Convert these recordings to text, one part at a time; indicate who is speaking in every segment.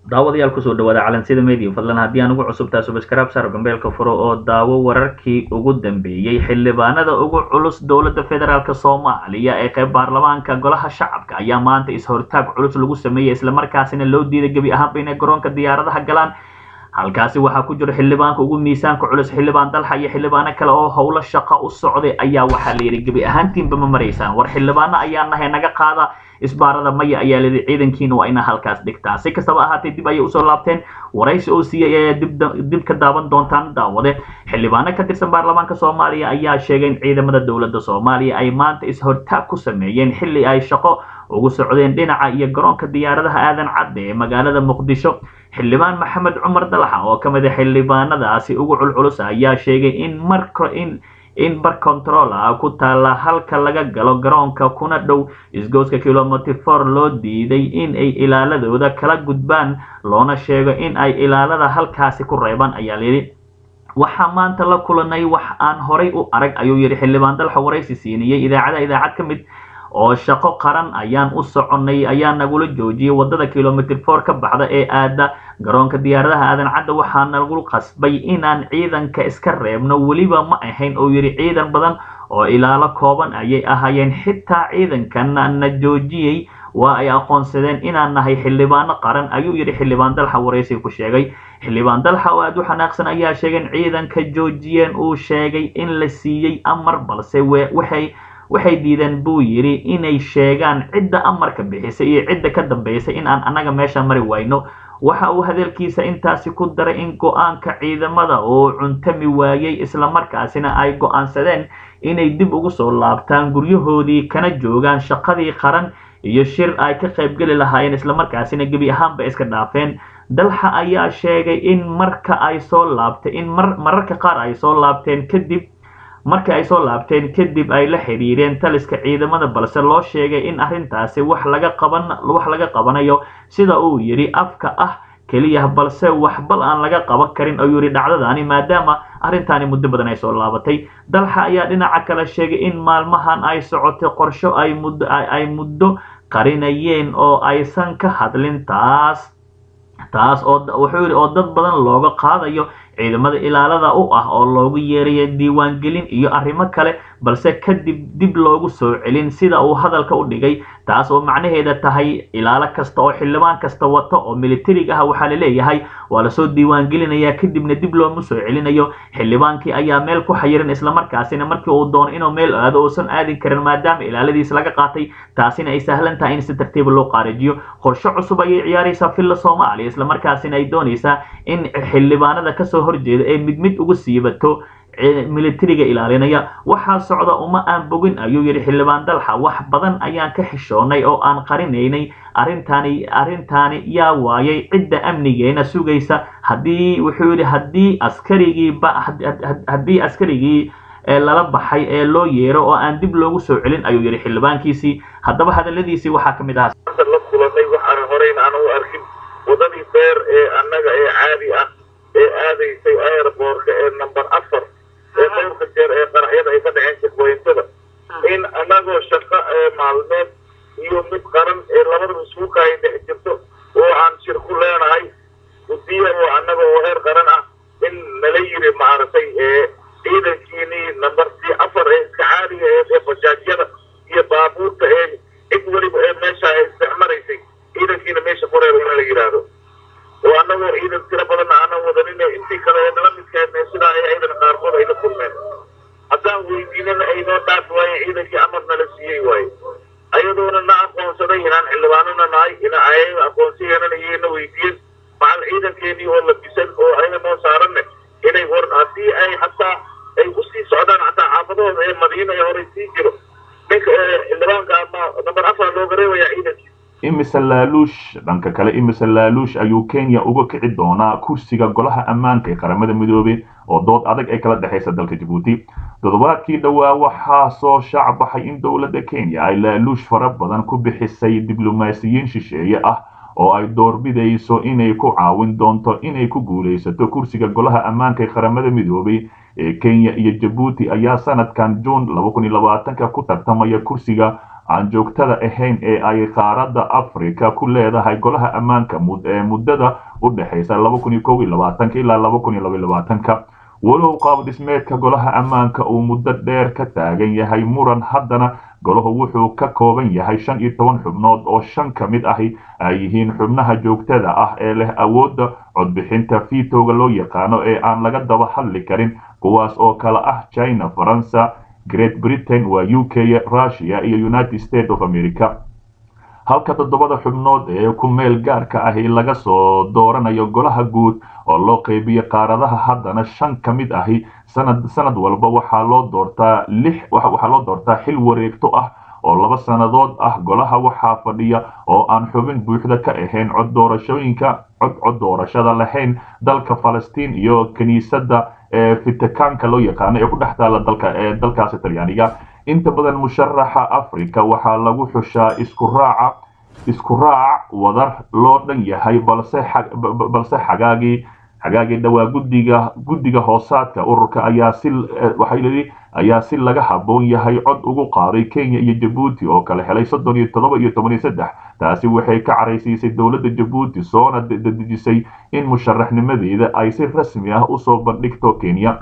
Speaker 1: daawadayaal kusoo dhawaada calansida media fadlan haddii aan ugu cusubtaa subscribe saar gambeelka furo oo daawo wararkii ugu dambeeyey xildhibaanada ugu culus dowladda federaalk soomaaliya ee qayb baarlamaanka golaha shacabka ayaa maanta is-hortaag culus lagu sameeyey islamarkaasina loo diiday gebi ahaanba inay garoonka diyaaradaha galaan halkaasi waxaa ku jiro xildhibaanka ugu miisaanka culus xildhibaan dalxa iyo xildhibaano kale oo howlo shaqo u socday ayaa waxaa layidhi gebi ahaantiinba ma maraysaan war xildhibaano ayaa nahay naga qaada isbaarada maya ayaa layidhi ciidankiina waa ina halkaas dhigtaa si kastaba ahaatee dib ayay usoo laabteen waraysi oo siiyey ayaa dib ka daawan doontaan daawade xildhibaano ka tirsan baarlamaanka soomaaliya ayaa sheegay in ciidamada dowladda soomaaliya ay maanta is-hortaag ku sameeyeen xilli ay shaqo ugu socdeen dhinaca iyo garoonka diyaaradaha aadan cadde ee magaalada muqdisho xildhibaan maxamed cumar dalaxa oo ka mid a xildhibaanadaasi ugu culculus ayaa sheegay in marka in in bar control ah ku taalla halka laga galo garoonka kuna dhow isgooska kilomitr for loo diiday in ay ilaaladooda kala gudbaan loona sheego in ay ilaalada halkaasi ku reebaan ayaa layidhi waxaa maanta la kulanay wax aan horay u arag ayuu yidhi xildhibaan dalxa waraysi siinayay idaacada idaacad ka mid oo shaqo qaran ayaan u soconay ayaa nagula joojiyay wadada kilomitr for ka baxda ee aada garoonka diyaaradaha aadan cadda waxaa nagu qasbay inaan ciidanka iska reebno weliba ma ahayn oo yidhi ciidan badan oo ilaalo kooban ayay ahaayeen xitaa ciidankana na joojiyey waa ay aqoonsadeen inaan nahay xildhibaano qaran ayuu yidhi xildhibaan dalxa waraysi ku sheegay xildhibaan dalxa oo aada u xanaaqsan ayaa sheegay in ciidanka joojiyeen uu sheegay in la siiyey amar balse waxay waxay diideen buu yidhi inay sheegaan cidda amarka bixisay iyo cidda ka dambaysay in aan annaga meesha mari wayno waxa uu hadalkiisa intaasi ku daray in go-aanka ciidamada oo cuntami waayey islamarkaasina ay go-aansadeen inay dib ugu soo laabtaan guryahoodii kana joogaan shaqadii qaran iyo shir ay ka qaybgeli lahaayeen islamarkaasina gebi ahaanba iska dhaafeen dalxa ayaa sheegay in marka ay soo laabtay in mararka qaar ay soo laabteen kadib markii ay soo laabteen kadib ay la xidhiireen taliska ciidamada balse loo sheegay in arrintaasi wax laga qaban wax laga qabanayo sida uu yidhi afka ah keliya balse waxbal aan laga qaban karin ayuu yidhi dhacdadaani maadaama arrintaani muddo badan ay soo laabatay dalxa ayaa dhinaca kale sheegay in maalmahan ay socotay qorsho ay muddo ay muddo qarinayeen oo aysan ka hadlin taas taas oo wuxuu yidhi oo dad badan looga qaadayo ciidamada ilaalada u ah oo loogu yeerayo diiwaangelin iyo arrimo kale balse kadib dib loogu soo celin sida uu hadalka u dhigay taas oo macnaheeda tahay ilaalo kasta oo xildhibaan kasta wato oo militarig ah waxaa la leeyahay waa lasoo diiwaangelinayaa kadibna dib looma soo celinayo xildhibaankii ayaa meel ku xayiran islamarkaasina markii uu doono inuu meel aado uusan aadin karin maadaama ilaaladiis laga qaatay taasina ay sahlan tahay in si tartiiba loo qaarijiyo qorshe cusub ayay ciyaaraysaa villa soomaaliya islamarkaasina ay doonaysaa in xildhibaanada kasoo horjeeda ee mid mid ugu siibato militariga ilaalinaya waxaa socda uma aan bogin ayuu yidhi xildhibaan dalxa wax badan ayaan ka xishoonnay oo aan qarinaynay arrintaani arrintaani yaa waayay cidda amnigeena sugaysa haddii wuxuu yidhi haddii askarigii haddii askarigii lala baxay ee loo yeero oo aan dib loogu soo celin ayuu yidhi xildhibaankiisii haddaba hadaladiisii waxaa ka mid ahaa
Speaker 2: la kulanay waxaan horeyn aan u arkin wadadii beer ee annaga ee caadi ah ee aadaysay airboorka ee number afar ee dhowrka jeer ee qaraxyada ay ka dhaceen jadweynsada in annagoo shaqo ee maalmeed iyo mid qaran ee labadaba iskuulka ay dhex jirto oo aan shir ku leenahay gudiya oo annaga oo heer qaran ah in nala yiri maaragtay ee ciidankiinii numbertii afar ee iska caadiga ee ee bajaajyada iyo baabuurta ee cid weliba ee meesha ay isticmaraysay ciidankiina meesha ku reeba in la yidhaahdo oo annagoo ciidan tiro badanna aanan wadanin intii kale ee nala midkeedna sidaa ay ciidan qaarkood ay la kulmeen haddaan weydiinana aynoo dhaafi waaye ciidankii amar nala siiyey waaye ayadoona na aqoonsaday inaan xildhibaanona nahay ina ayaga aqoonsiyeenana iyagana weydiiyeen macal ciidankeenii oo labisan oo ayaga noo saaranne inay war haddii ay hataa ay usii socdaan hataa xaafadahooda ee madiina ee horey sii jiro ninka xildhibaanka ama namber afar looga reebayaa ciidankii
Speaker 3: imise laaluush dhanka kale imise laaluush ayuu kenya uga kici doonaa kursiga golaha ammaanka ee qaramada midoobey oo dood adag ay kala dhexaysa dalka jabuuti toddobaadkii dhowaa waxaa soo shaac baxay in dowladda kenya ay laaluush fara badan ku bixisay diblomaasiyiin shisheeye ah oo ay doorbidayso inay ku caawin doonto inay ku guulaysato kursiga golaha ammaanka ee qaramada midoobey ee kenya iyo jabuuti ayaa sanadkan juun ka ku tartamaya kursiga aan joogtada ahayn ee ay qaaradda africa ku leedahay golaha ammaanka ee muddada u dhexaysa ilaa walow qaab dhismeedka golaha ammaanka uu muddo dheer ka taagan yahay muran haddana golahu wuxuu ka kooban yahay shan iyo toban xubnood oo shan ka mid ahi ay yihiin xubnaha joogtada ah ee leh awoodda codbixinta vitowga loo yaqaano ee aan laga daba hadli karin kuwaas oo kale ah china faransa great britain waa u k russia iyo united states of america halka toddobada xubnood ee ku meel gaarka ahi laga soo dooranayo golaha guud oo loo qaybiyo qaaradaha haddana shan ka mid ahi sanad sanad walba waxaa loo doortaa lix waxaa loo doortaa xil wareegto ah oo laba sannadood ah golaha waxaa fadhiya oo aan xubin buuxda ka ahayn cod doorashooyinka cod cod doorashada lahayn dalka falastiin iyo kiniisadda ee fitikaanka loo yaqaano ee ku dhex taala dalka ee dalkaasi talyaaniga inta badan musharaxa africa waxaa lagu xushaa isku raaca isku raac wadar loo dhan yahay balse balse xagaagii xagaagii dhowaa guddiga guddiga hoosaadka ururka ayaa si waxay leeyihi ayaa si laga habboon yahay cod ugu qaaday kenya iyo jabuuti oo kala helay soddon iyo toddoba iyo toban iyo saddex taasi waxay ka caraysiisay dowladda jabuuti soona dedejisay in musharaxnimadeeda ay si rasmi ah usoo bandhigto kenya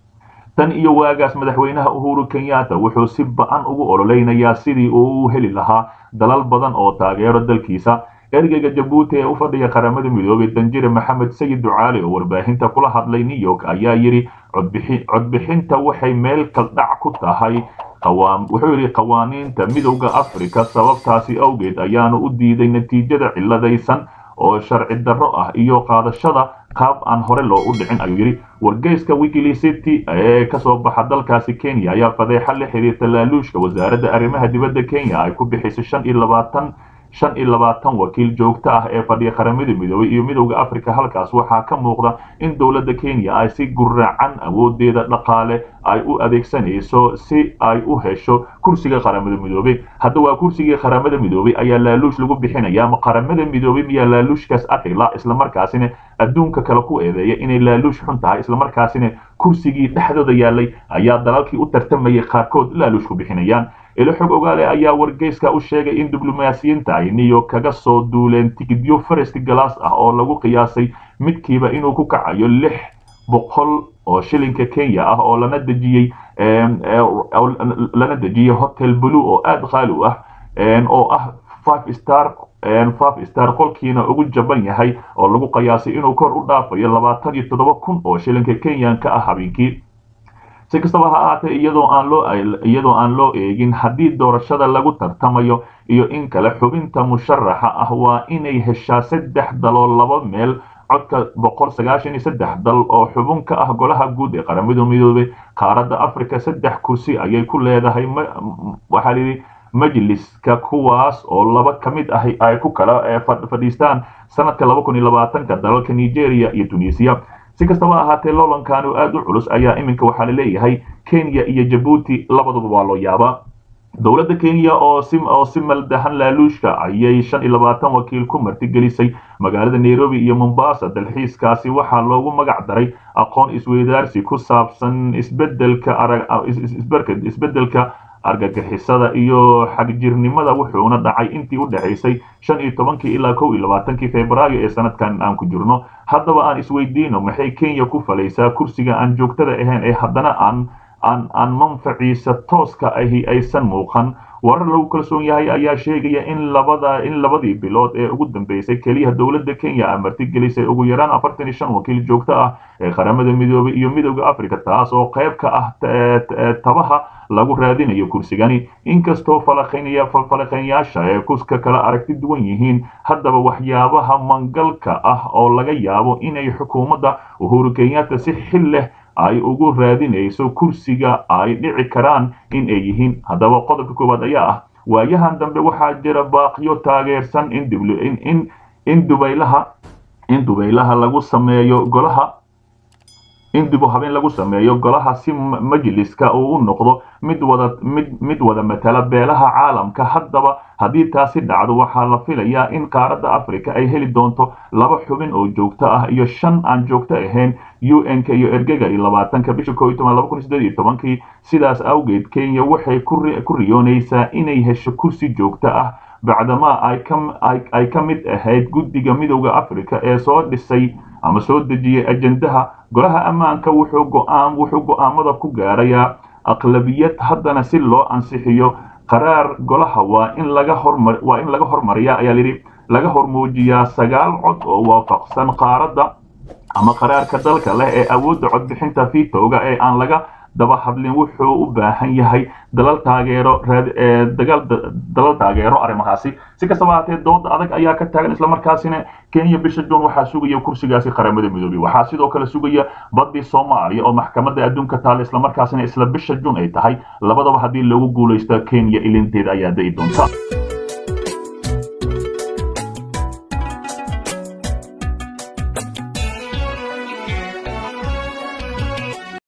Speaker 3: tan iyo waagaas madaxweynaha uhuru kenyatta wuxuu si ba-an ugu ololeynayaa sidii uu u heli lahaa dalal badan oo taageero dalkiisa ergeyga jabuuti ee u fadhiya qaramada midoobay danjire maxamed sayid ducaali oo warbaahinta kula hadlay new york ayaa yidhi codbixinta waxay meel kaldhac ku tahay wuxuu yidhi qawaaniinta midowda africa sababtaasi awgeed ayaanu u diiday natiijada ciladaysan oo sharci darro ah iyo qaadashada qaab aan hore loo u dhicin ayuu yidhi wargeyska wikilicity ee kasoo baxa dalkaasi kenya ayaa fadeexa la xiriirta laaluushka wasaaradda arrimaha dibadda kenya ay ku bixisay shan iyo labaatan shan iyo labaatan wakiil joogto ah ee fadhiya qaramada midoobay iyo midowda africa halkaas waxaa ka muuqda in dowladda kenya ay si guraacan awoodeeda dhaqaale ay u adeegsanayso si ay u hesho kursiga qaramada midoobay hadda waa kursigii qaramada midoobay ayaa laaluush lagu bixinaya ama qaramada midoobay miyaa laaluushkaas akhila islamarkaasina adduunka kale ku eedeeya inay laaluush xun tahay islamarkaasina kursigii dhexdooda yaalay ayaa dalalkii u tartamayay qaarkood laaluush ku bixinayaan ilo xog ogaale ayaa wargeyska u sheegay in diblomaasiyiinta ay niyo kaga soo duuleen tigidyo farest galaas ah oo lagu qiyaasay midkiiba inuu ku kacayo lix boqol oo shilinka kenya ah oo lana dejiyey lana dejiyey hotel blue oo aada qaali u ah oo ah five star five star qolkiina ugu jaban yahay oo lagu qiyaasay inuu kor u dhaafayo labaatan iyo toddoba kun oo shilinka kenyanka ah habeenkii si kastaba ha ahaatee iyadoo aan loo iyadoo aan loo eegin haddii doorashada lagu tartamayo iyo in kale xubinta musharaxa ah waa inay heshaa saddex daloo laba meel codka boqol sagaashan iyo saddex dal oo xubin ka ah golaha guud ee qaramada midoobay qaaradda africa saddex kursi ayay ku leedahay waxaa layidhi majliska kuwaas oo laba ka mid ah ay ku kala fadhiistaan sanadka laba kun iyo labaatanka dalalka nigeria iyo tunisia si kastaba ahaatee loolankaanu aada u culus ayaa iminka waxaa la leeyahay kenya iyo jabuuti labaduba waa loo yaabaa dowladda kenya oo si oo si maldahan laaluushka ayay shan iyo labaatan wakiil ku martigelisay magaalada nairobi iyo mombasa dalxiiskaasi waxaa loogu magac daray aqoon isweydaarsi ku saabsan isbedelka arag isbedelka argagixisada iyo xagjirnimada wuxuuna dhacay intii u dhexaysay shan iyo tobankii ilaa kow iyo labaatankii februaayo ee sanadkan aan ku jirno haddaba aan isweydiino maxay kenya ku falaysaa kursiga aan joogtada ahayn ee haddana aan aan aan manfaciisa tooska ahi aysan muuqan warar lagu kalsoon yahay ayaa sheegaya in labada in labadii bilood ee ugu dambeysay keliya dowladda kenya a martigelisay ugu yaraan afartan iyo shan wakiil joogto ah ee qaramada midoobay iyo midowda africa taas oo qayb ka ah tabaha lagu raadinayo kursigani inkastoo falaqeynyaasha ee kuska kala aragti duwan yihiin haddaba waxyaabaha mangalka ah oo laga yaabo inay xukuumadda uhuru kenyatta si xil leh ay ugu raadinayso kursiga ay dhici karaan in ay yihiin haddaba qodobka koowaad ayaa ah waayahan dambe waxaa jira baaqyo taageersan in in in dubaylaha in dubaylaha lagu sameeyo golaha in dib u habeen lagu sameeyo golaha si majliska uu u noqdo mid wada mid mid wada matala beelaha caalamka haddaba haddii taasi dhacdo waxaa la filayaa in qaaradda africa ay heli doonto laba xubin oo joogto ah iyo shan aan joogto ahayn u n-ka iyo ergega iyo labaatanka bisha koo iyo toban laba kun iyo siddeed iyo tobankii sidaas awgeed kenya waxay ku riyoonaysaa inay hesho kursi joogto ah bacdamaa ay ka mid ahayd guddiga midowda africa ee soo dhisay ama soo dejiyay ajendaha golaha ammaanka wuxuu go'aan wuxuu go'aamada ku gaarayaa aqlabiyad haddana si loo ansixiyo qaraar golaha waa in laga hormar waa in laga hormariyaa ayaa layidhi laga hormuujiyaa sagaal cod oo waafaqsan qaaradda ama qaraarka dalka leh ee awoodda codbixinta vitowga ee aan laga daba hadlin wuxuu u baahan yahay dalal taageero dagaal dalal taageero arrimahaasi si kastaba haatee dooda adag ayaa ka taagan islamarkaasina kenya bisha juun waxaa sugaya kursigaasi qaramada midoobey waxaa sidoo kale sugaya badii soomaaliya oo maxkamadda adduunka taale islamarkaasina isla bisha juun ay tahay labadaba haddii lagu guulaysto kenya ilinteeda ayaa da'i doonta